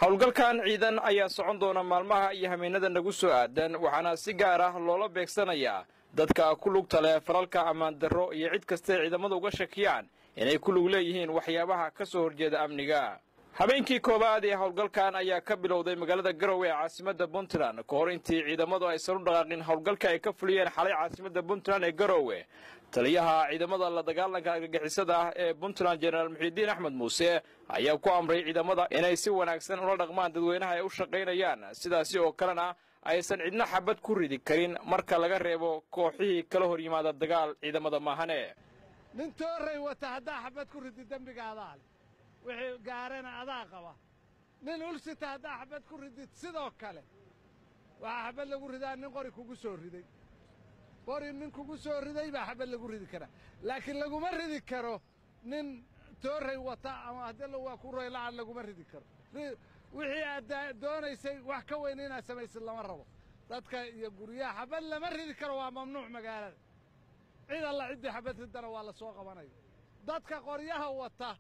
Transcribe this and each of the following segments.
howlgalkan ciidan ayaa socon doona maalmaha iyo hameenada nagu soo aadan waxaana si gaar ah loola beegsanayaa dadka ku lugta leh falalka ammaan darro iyo cid kastae ciidamada uga shakiyaan inay ku lug leeyihiin waxyaabaha ka soo horjeeda amniga habeenkii koowaad ee howlgalkan ayaa ka bilowday magaalada garowe ee caasimadda puntland ka hor intii ciidamadu aysan u dhaqaaqin howlgalka ay ka fuliyeen xalay caasimadda puntland ee garowe taliyaha ciidamada la dagaalanka argagixisada ah ee puntland jenaraal muxiidiin axmed muuse ayaa ku amray ciidamada inay si wanaagsan ula dhaqmaan dadweynaha ay u shaqaynayaan sidaasi oo kalena aysan cidna xabad ku ridi karin marka laga reebo kooxihii kala hor yimaada dagaal ciidamada maahane nin tooray wata haddaa xabad ku ridi dembiga adaa leh wixii gaarana adaa qaba nin ulsita haddaa xabad ku ridid sidoo kale waxaa xabad lagu ridaa nin qori kugu soo riday qori nin kugu soo riday baa xabad lagu ridi karaa laakiin laguma ridi karo nin tooray wata ama haddii waa ku roylacan laguma ridi karo wixii aad doonaysay wax ka weyn inaad samaysid lama rabo dadka iyo guryaha xabad lama ridi karo waa mamnuuc magaalada cid alla ciddii xabad riddana waa la soo qabanaya dadka qoryaha wata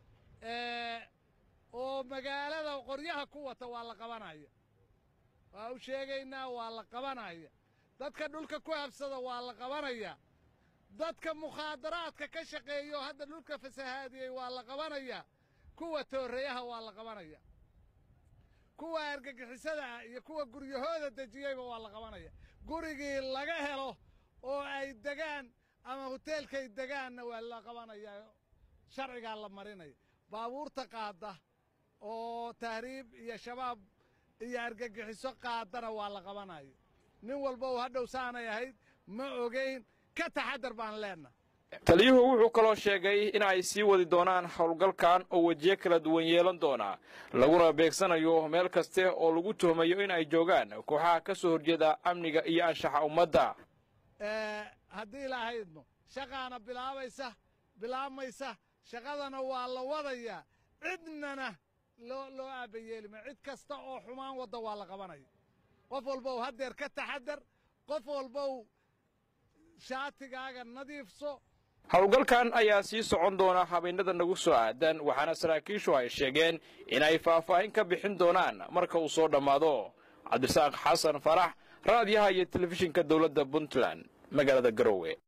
oo magaalada qoryaha ku wata waa la qabanaya waa u sheegaynaa waa la qabanaya dadka dhulka ku habsada waa la qabanaya dadka mukhaadaraadka ka shaqeeyo hadda dhulka fasahaadiyey waa la qabanaya kuwa tooreyaha waa la qabanaya kuwa argagixisada ah iyo kuwa guryahooda dejiyeyba waa la qabanaya gurigii laga helo oo ay degaan ama hoteelkay degaanna waa la qabanaya sharcigaa la marinaya baabuurta qaadda oo tahriib iyo shabaab iyo argagixiso qaadana waa la qabanaya nin walba uu hadhow saanay ahayd ma ogayn ka taxadar baan leenna taliyuhu wuxuu kaloo sheegay in ay sii wadi doonaan howlgalkan oo wejiyo kala duwan yeelan doona laguna beegsanayo meel kaste oo lagu tuhmayo in ay joogaan kooxaha ka soo horjeeda amniga iyo anshaxa ummadda haddii ilaahaydno shaqaana bilaabaysa bilaabmaysa shaqadana waa la wadayaa cidnana loo loo aabbayeelima cid kasta oo xumaan wadda waa la qabanaya qof walbow haddeer ka taxadar qof walbow shaatigaaga nadiifso howlgalkan ayaa sii socon doona habeennada nagu soo aadan waxaana saraakiishu ay sheegeen inay faahfaahin ka bixin doonaan marka uu soo dhammaado cabdisaaq xasan farax raadiyaha iyo telefishinka dowladda puntland magaalada garowe